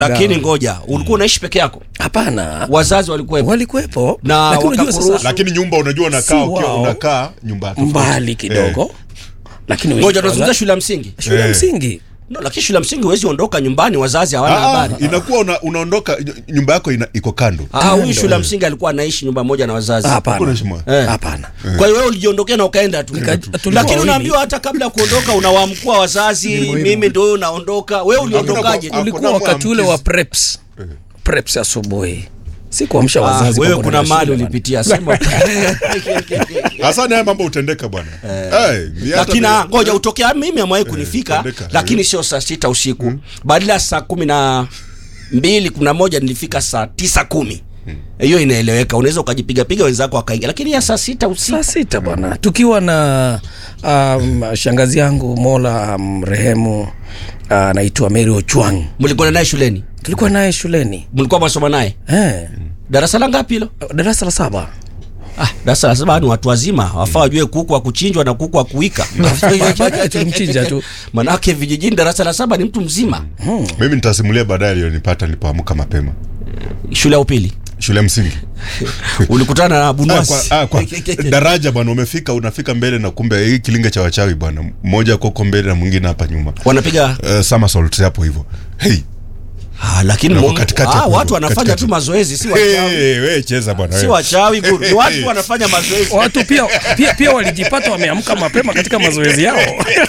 lakini ngoja ulikuwa unaishi peke yako Hapana, wazazi walikuwepo walikuwepo Na lakini unajua wakakuruhusu. sasa lakini nyumba unajua unakaa Si ukiwa wao. unakaa nyumba tofauti. mbali kidogo, lakini wengi- ngoja tunazungumzia shule ya msingi shule ya Eh. msingi no, lakini shule ya msingi huwezi ondoka nyumbani wazazi hawana Ah, ah, habari inakuwa una, unaondoka nyumba yako ina, iko kando Ah, huyu shule ya msingi alikuwa anaishi nyumba moja na wazazi hapana, Hakuna shimo. Eh. hapana. kwa hiyo wewe ulijiondokea na ukaenda tu Nika- tulikuwa lakini wawili. unaambiwa hata kabla ya kuondoka unawaamkua wazazi mimi ndio naondoka wewe uliondokaje Hakuna- Ulikuwa Hakuna wakati ule wa mwamkizi. preps preps asubuhi, si kuamsha Ah, wazazi. wewe kwamba kuna unaenda mali shule, ulipitia sema hasa naye mambo utendeka bwana Eh, ni hata lakini vile- ah, ngoja utokea mimi amwahi kunifika tendeka. lakini sio saa sita usiku badala ya saa kumi na mbili kumi na moja nilifika saa tisa kumi hiyo inaeleweka unaweza ukajipigapiga wenzako wakaingia lakini ya saa sita usiku saa sita bwana, tukiwa na um, shangazi yangu Mola mrehemu anaitwa Mary Ochwang, mlikuwa naye shuleni tulikuwa naye shuleni mlikuwa mwasoma naye eh, darasa la ngapi hilo darasa la saba ah, darasa la saba ni watu wazima wafaa wajue kuku wa kuchinjwa na kuku wa kuwika Baadaye tulimchinja tu. manake vijijini darasa la saba ni mtu mzima mimi nitasimulia baadaye aliyonipata nilipoamka mapema shule ya upili shule ya msingi ulikutana na Ah, bunwasi kwa, ah, kwa, daraja bwana umefika unafika mbele na kumbe hii kilinge cha wachawi bwana mmoja koko mbele na mwingine hapa nyuma wanapiga uh, somersault hapo hivyo hey, ah, lakini Wako mu- katikati ah, hapo, watu wanafanya katikati. tu mazoezi si wachawi hey, we cheza bwana si we. wachawi guru ni watu wanafanya mazoezi watu pia, pia, pia walijipata wameamka mapema katika mazoezi yao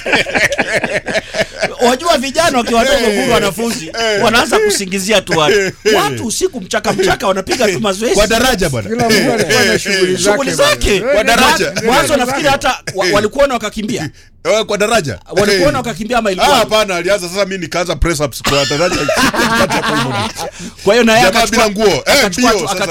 wajua vijana wakiwa wadogo guru wanafunzi wanaanza kusingizia tu watu watu usiku mchaka mchaka wanapiga tu mazoezi kwa daraja bwana Kila mtu anafanya shughuli zake. shughuli zake bwana. Kwa daraja. Mwa- mwanzo nafikiri hata wa- walikuona wakakimbia Eh, kwa daraja walikuona wakakimbia ama Ah, ilikuwa hapana alianza sasa mi nikaanza press ups kwa daraja katikati hapo hivyo. kwa hiyo na yeye Jamaa akachukua bila nguo. Eh, akachukua mbio tu- sasa.